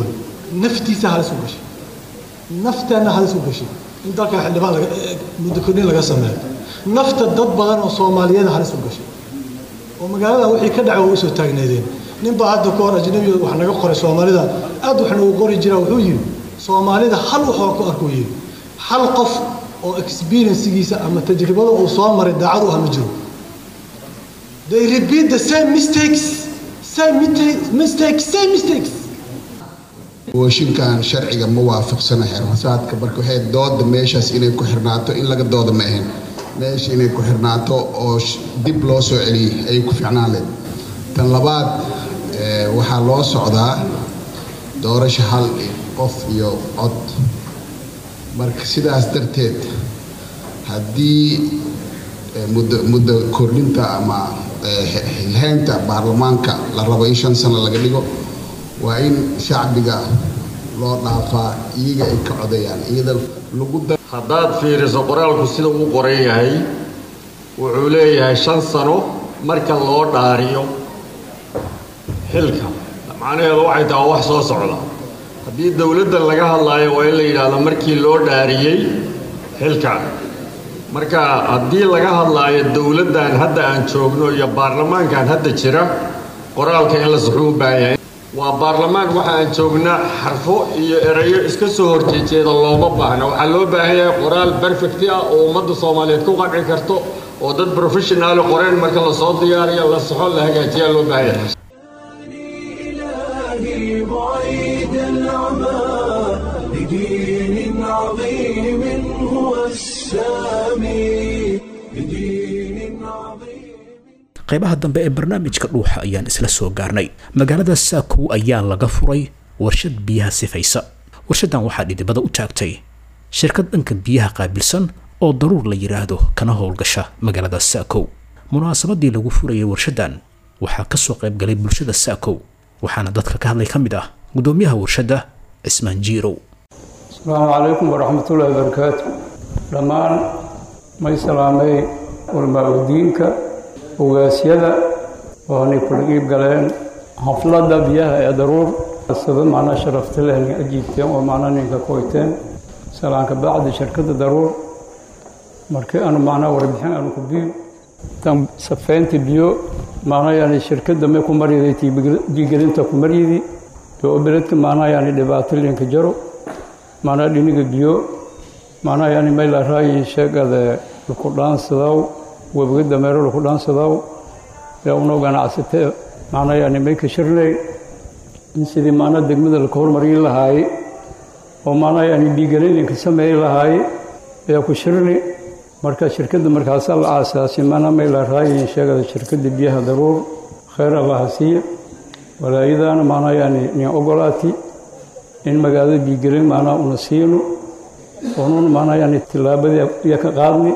Speaker 8: naftiisa halis u gashay nafteenna halis u gashay in dalkan xildhibaan laga muddo kordhin laga sameeyo nafta dad badan oo soomaaliyeed halis u gashay oo magaalada wixii ka dhacay waa usoo taagneedeen nin baa hadda ka hor ajnabiga wax naga qoray soomaalida aad wax noogu qori jira wuxuu yidhi soomaalida hal waxoo ku arkuu yidhi hal qof oo experiencegiisa ama tajribada uu soo maray daacad u ah ma jiro they repeat the same mistakes same mistakes same mistakes
Speaker 9: mooshinkan sharciga ma waafaqsana xirmasaadka marka waxay dooda meeshaas inay ku xirnaato in laga dooda ma ahayn meesha inay ku xirnaato oo dib loo soo celiyey ayay ku ficnaan leed tan labaad waxaa loo socdaa doorasho hal qof iyo cod marka sidaas darteed haddii muddo muddo kordhinta ama hilhaynta baarlamaanka la rabo in shan sano laga dhigo waa in shacbiga loo dhaafaa iyaga ay ka codayaan iyada lagu
Speaker 10: haddaad fiiriso qoraalku sida uu qoran yahay wuxuu leeyahay shan sano marka loo dhaariyo xilka macnaheedu waxay tahay wax soo socda haddii dowladdan laga hadlaayo waa in la yidhaahdo markii loo dhaariyey xilka marka haddii laga hadlaayo dowladdan hadda aan joogno iyo baarlamaankan hadda jira qoraalka in la saxuu u baahan yahay waa baarlamaan waxa aan joognaa xarfo iyo erayo iska soo horjeejeeda looma baahna waxaa loo baahan yahay qoraal perfecti ah oo ummadda soomaaliyeed ku qanci karto oo dad professionaali qoreen marka lasoo diyaariyo la saxo la hagaajiyaa loo baahan yahay
Speaker 1: إلهي بعيد العمى لدين عظيم هو السامي لدين عظيم
Speaker 2: qaybaha dambe ee barnaamijka dhuuxa ayaan isla soo gaarnay magaalada saakow ayaa laga furay warshad biyaha sifaysa warshadan waxaa dhidibada u taagtay shirkad dhanka biyaha qaabilsan oo daruur la yidhaahdo kana howlgasha magaalada saakow munaasabadii lagu furayay warshadan waxaa kasoo qayb galay bulshada saakow waxaana dadka ka hadlay ka mid ah gudoomiyaha warshadda cismaan jiirow
Speaker 11: asalaamu calaykum waraxmatullaahi wabarakaatu dhammaan may salaamay walmaa-udiinka ogaasyada oo anay kula iib galeen xafladda biyaha ee daruur sida macnaa sharafta leh nin ajiibteen oo macnaa ninka koyteen salaanka bacdi shirkadda daruur markii aanu macnaa warbixin aanu ku biil tan safeynta biyo macnaa yani shirkadda may ku maryaday diigelinta ku maryidi oo beledka macnaa yani dhibaato linka jaro macnaa dhiniga biyo macnaa yani may la raayin sheegada laku dhaansadow webiga dameero laku dhaansadow ee unoo ganacsatee macnaa yani may ka shirnay in sidii macnaa degmada laka hormarin lahaaye oo macnaa yani dhiigelin linka sameey lahaaye ayaa ku shirni marka shirkadda markaasaa la aasaasay macnaa may la raayin sheegada shirkadda biyaha daruur khayr allaha siiya walaayadaana macnaa yani nin ogolaati in magaalada biigelin macnaa una siino oonun macnaa yani tillaabadii iyo ka qaadni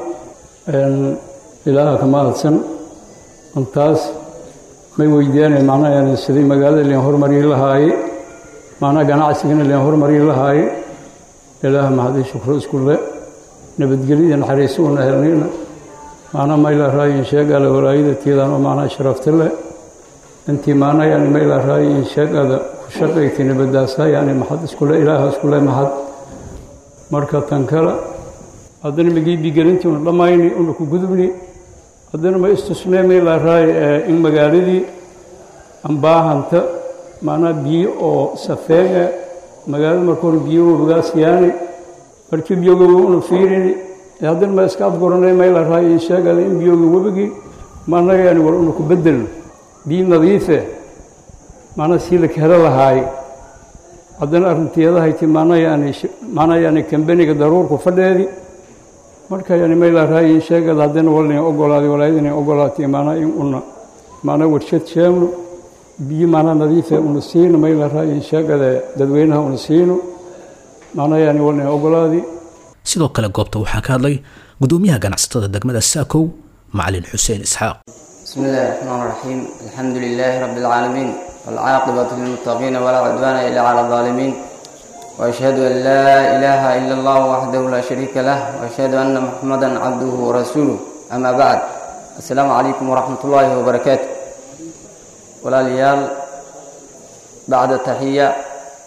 Speaker 11: ilaaha ka mahadsan intaas may weydiyaanay macnaa yani sidii magaalada leen hormarin lahaaye macnaa ganacsigana leen hormarin lahaaye ilaaha mahadii shukro isku le nabadgelyada naxariiso una helnayna macnaa mayla raayin sheegala walaayada tiidan oo macnaa sharafta leh intii macnaa yani mayla raayin sheegada ku shaqaysay nabadaasaa yani maxad iskule ilaaha iskule maxad marka tan kale haddana magii bigelintii una dhammayni una ku gudubni haddana ma istusnee mayla raay in magaaladii ambaahanta macnaa biyo oo safeega magaalada markuuna biyo wabigaas yaani markii biyoga una fiirini haddana ma iska afguranay mayla raay in sheegada in biyoga webigii macnaa yani war una ku bedelno biyo nadiife macnaa sii la helo lahaay haddana arrinteedahayti macnaa yani macnaa yani kambeniga daruurku fadheedi marka yani mayla raayin sheegada haddana walna ogolaaday walaayadana ogolaatay macnaa in una macnaa warshad sheegno biyo macnaa nadiife una siino mayla raayin sheegada dadweynaha una siino macnaa yani walna ogolaadi
Speaker 2: sidoo kale goobta waxaa ka hadlay gudoomiyaha ganacsatada degmada saakow macalin xuseen isxaaq
Speaker 12: بسم الله الرحمن الرحيم الحمد لله رب العالمين والعاقبة للمتقين ولا عدوان إلا على الظالمين وأشهد أن لا إله إلا الله وحده لا شريك له وأشهد أن محمدا عبده ورسوله أما بعد السلام عليكم ورحمة الله وبركاته ولا ليال بعد التحية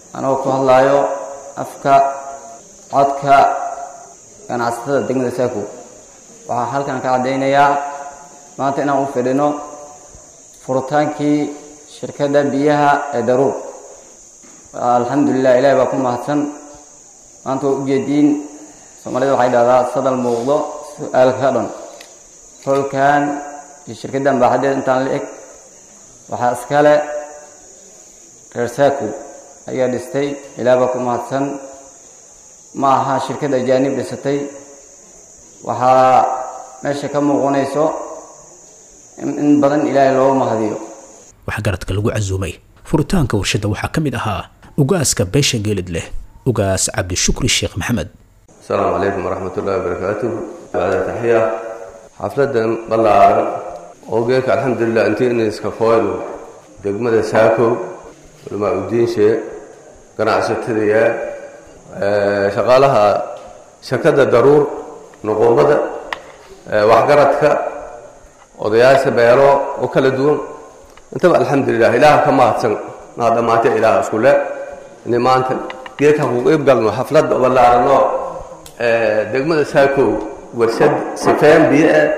Speaker 12: anagoo ku hadlaayo afka codka ganacsatada degmada saako waxaa halkan ka caddaynayaa maanta inaan u fidhino furitaankii shirkadda biyaha ee daruur alxamdulilah ilahi baa ku mahadsan maanta waa ujeediin soomaalida waxay dhahdaa sadal muuqdo su-aalka ka dhan holkan iyo shirkaddan baaxadeed intaan la eg waxaa iskale reer saako ayaa dhistay ilaah baa ku mahadsan ma aha shirkad ajaanib dhisatay waxaa meesha ka muuqanayso in badan ilaahay loogu mahadiyo
Speaker 2: waxaa garadka lagu casuumay furitaanka warshadda waxaa ka mid ahaa ugaaska beesha geelid leh ugaas cabdishukri sheekh maxamed
Speaker 13: asalaamu calaykum waraxmat ullahi wabarakaatuh bacda taxiya xafladan ballaaran oo geelka alxamdulilah intii iniska kooynu degmada saako culamaa udiinshe ganacsatadaya shaqaalaha shirkadda daruur nuquubada waxgaradka odayaasha beelo oo kala duwan intaba alxamdulilah ilaaha ka mahadsan naa dhammaantay ilaaha isku le inay maanta geedka ku qeyb galno xafladda ballaaranoo degmada saakow warshad sifeen biyo ah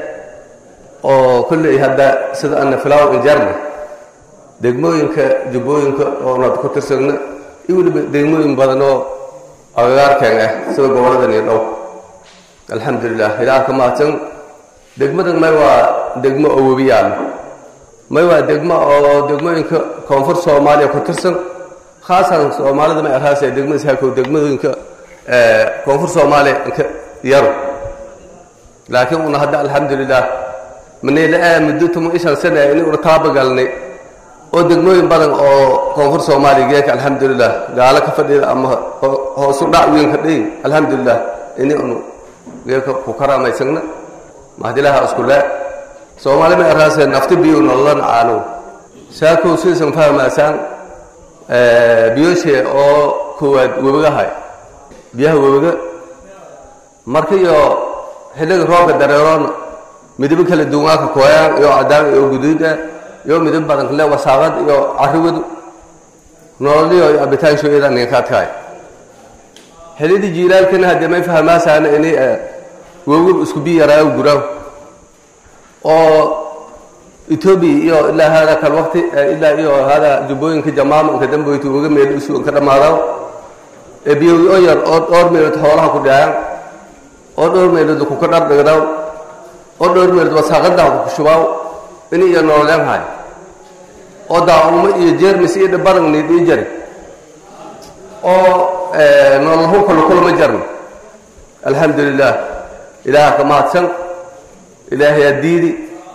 Speaker 13: oo kolley hadda sida ana filaw injarna degmooyinka jubbooyinka oonad ku tirsagna iyo weliba degmooyin badan oo agagaarkeen ah sida goboladan iyo dhow alxamdulilah ilaah ka mahadsan degmadan may waa degmo oo webi yaallo may waa degmo oo degmooyinka koonfur soomaaliya ku tirsan khaasan soomaalida may arhaasee degmada saakow degmooyinka koonfur soomaaliya inka yaro laakiin una hadda alxamdulilah manayla muddo toban ishan sana in una taabagalnay oo degmooyin badan oo koonfur soomaaliya geeka alxamdulilah gaalo ka fadhida ama hoosu dhac weyn ka dhayin alxamdulilah ini unu geeka ku karaamaysanna mahdilaha isku le soomaali may arhaasee nafti biyo nololan caano saakow sidaysan fahmaasaan biyoshe oo koowaad webigahay biyaha webiga marka iyo xilliga roobka dareeroona midabo kala duwanka kooyaan iyo cadaan iyo guduud ah iyo midab badan kale wasaaqad iyo carriwadu nololiyo iyo abitaanshoyada ninkaadkaay xillidii jiilaalkana haddee may fahmaasaana ini webiga isku biyo yaraayo guraaw oo etoobiya iyo ilaa hada kal waqti ilaa iyo hada jubbooyinka jamaama inka damboyta uga meel isu inka dhammaadaw ee biyowi oo yar oo dhowr meelood xoolaha ku dhacaan oo dhowr meelood kuka dhardhigdaw oo dhowr meelood wasaaqadaa ku shubaaw ini iyo nololeen hay oo daaumo iyo jeermis iyo dhabaran niidhii jari oo nololhu kala kulama jarno alxamdulilah ilaaha ka mahadsan ilaahayaa diidi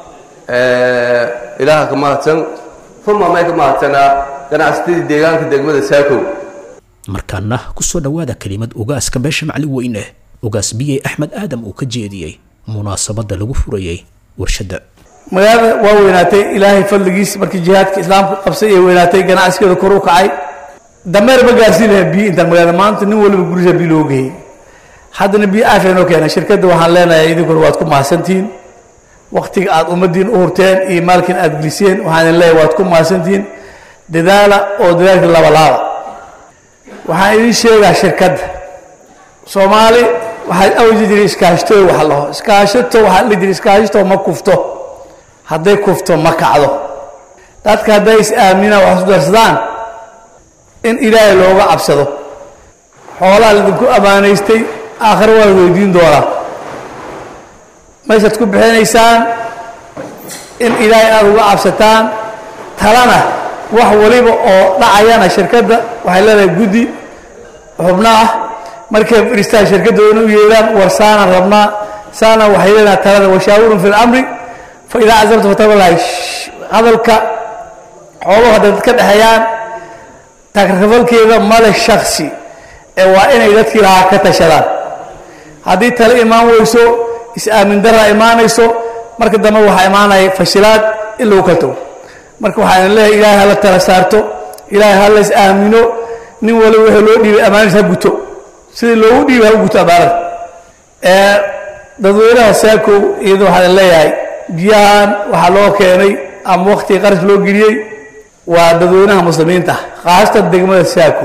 Speaker 13: ilaaha ka mahadsan uma may ka mahadsanaa ganacsatadii deegaanka degmada saakow
Speaker 2: markaana ku soo dhowaada kelimad ugaaska beesha macli weyne ugaas biyey axmed aadam uu ka jeediyey munaasabadda lagu furayey warshadda
Speaker 14: magaalada waa weynaatay ilaahay fadligiis markii jihaadka islaamka qabsay ee weynaatay ganacsigeeda kor u kacay dameer ma gaarsiin lahayn biyo intaan magaalada maanta nin waliba gurisa biyo loo geeyey haddana biyo aafya noo keena shirkadda waxaan leenahay idinkuna waad ku mahadsantihiin waktiga aad ummaddiin u hurteen iyo maalkin aad geliseen waxaan idin leeyahay waad ku mahadsantihiin dadaala oo dadaalka labalaaba waxaan idin sheegaa shirkadda soomaali waxaad awji jiray iskaashtooy wax laho iskaashato waxaa la jiray iskaashato ma kufto hadday kufto ma kacdo dadka hadday is aaminaan wax isu darsadaan in ilaahay looga cabsado xoolaha laidinku ammaanaystay aakhire waa la weydiin doonaa meeshaad ku bixinaysaan in ilaahay aada uga cabsataan talana wax waliba oo dhacayana shirkadda waxay leedahay guddi xubno ah markay fadhiistaan shirkadda ina u yeedhaan war saanaan rabnaa saana waxay leedahay talada washaawirun fi lamri fa idaa cazabta fatabalahi hadalka xooluhu hadday dad ka dhexeeyaan takrifalkeeda male shaksi ee waa inay dadkii lahaa ka tashadaan haddii tale imaan weyso is-aamin daraa imaanayso marka dambe waxaa imaanaya fashilaad in lagu kala tago marka waxaan leeyahay ilaahay hala tala saarto ilaahay ha la is aamino nin waliba wixii loo dhiibay amaanis ha guto sidii loogu dhiibay ha u guto amaanada ee dadweynaha saakow iyada waxaan leeyahay biyahan waxaa loo keenay ama waktigii qarash loo geliyey waa dadweynaha muslimiinta khaasatan degmada saakow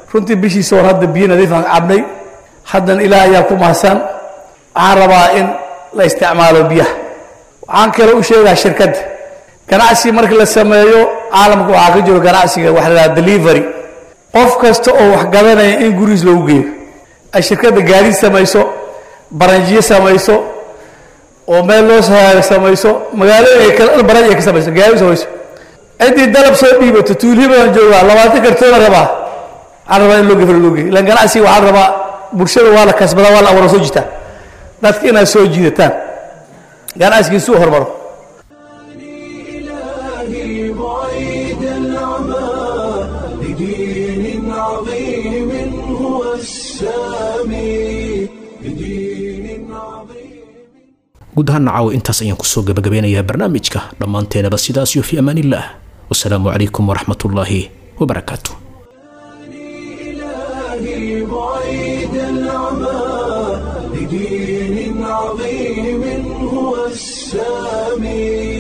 Speaker 14: runtii bishiisa hor hadda biyo nadiifaan cabnay haddana ilaah ayaa ku mahadsan waxaan rabaa in la isticmaalo biyaha waxaan kale u sheegaa shirkadda ganacsi marka la sameeyo caalamka waxaa ka jiro ganacsiga waxa la dhaha delivery qof kasta oo wax gadanaya in gurigiis loogu geeyo ay shirkadda gaadiid samayso baranjiyo samayso oo meel loo sahaago samayso magaalada ay kala baranj ay ka samayso gaadiid samayso ciddii dalab soo dhiibato tuulhibadan joogaa labaatan kartoona rabaa waxaan rabaa in loo gefro loo geeyo ilan ganacsiga waxaan rabaa bulshada waa la kasbadaa waa la abuura soo jitaa dadka inaad soo jiidataan ganacsigii suu hormaro
Speaker 1: إلهي بعيد العمى لدين عظيم هو السامي لدين عظيم
Speaker 2: guud ahaan caawa intaas ayaan kusoo gabagabeynayaa barnaamijka dhammaanteenaba sidaas iyo fi amaanillaah wasalaamu calaykum waraxmatullaahi wabarakaatu
Speaker 1: إلهي بعيد العمى لدين عظيم هو السامي